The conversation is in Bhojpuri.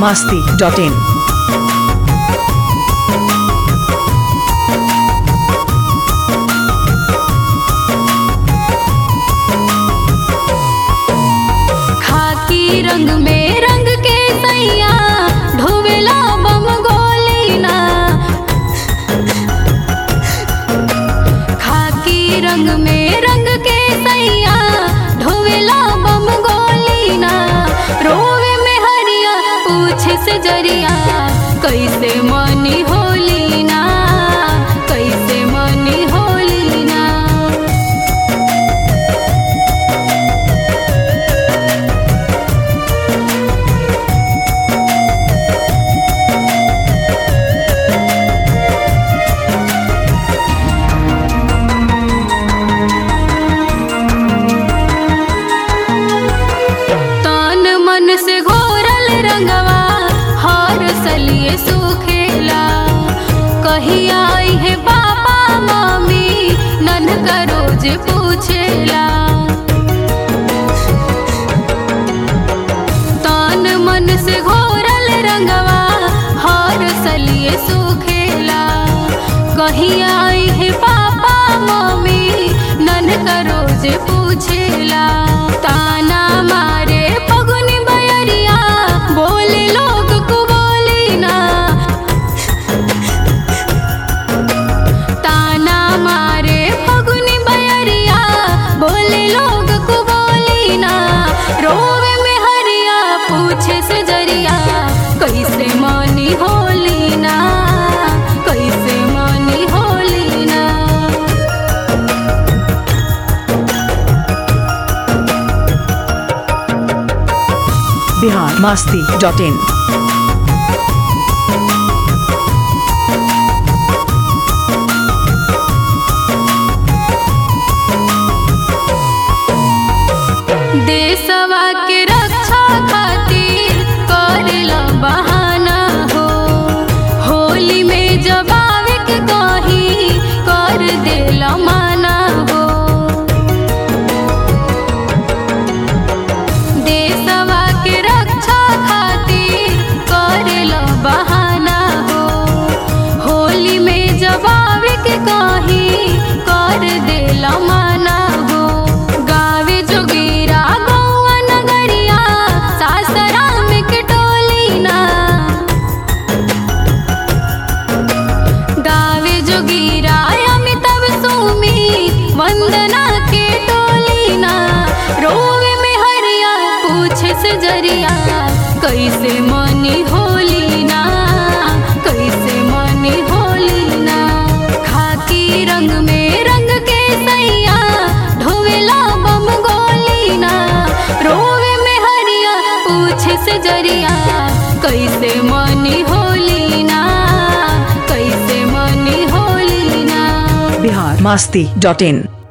masti dot in. खाकी रंग में रंग के सैया ढोवेला बम गोलीना खाकी रंग में रंग के सैया ढोवेला बम गोलीना रोवे में हरिया पूछे से जरिया कैसे मनी होलीना कैसे मनी होलीना तन मन से घोरल रंगवा हर सलिए सुखेला कही आई है पापा मम्मी नन का रोज पूछेला तन मन से घोरल रंगवा हर सलिए सुखेला कही आई है पापा मम्मी नन का रोज पूछेला ताना मारे पगुनी बयरिया बोले लोग को बोली ना ताना मारे पगुनी बयरिया बोले लोग को बोली ना रोवे में हरिया पूछे से जरिया कैसे मनी होली ना कैसे मनी होली ना Bihar masti dot in. देशवा के रक्षा खातिर करेला बहाना हो होली में जब आवे के कही कर देला माना हो देशवा के रक्षा खातिर करेला बहाना हो होली में जब आवे के कही कर देला माना हो गावे जोगीरा गौआ नगरिया सासराम के टोली ना गावे जोगीरा अमिताभ सुमी वंदना के टोली ना रोवे में हरिया पूछे से जरिया कैसे मनी होली ना कैसे मनी होली ना खाकी रंग में रंग के सैया ढोवेला बम गोली ना रोवे में हरिया पूछे से जरिया कैसे मनी होली ना कैसे मनी होली ना Bihar masti dot in.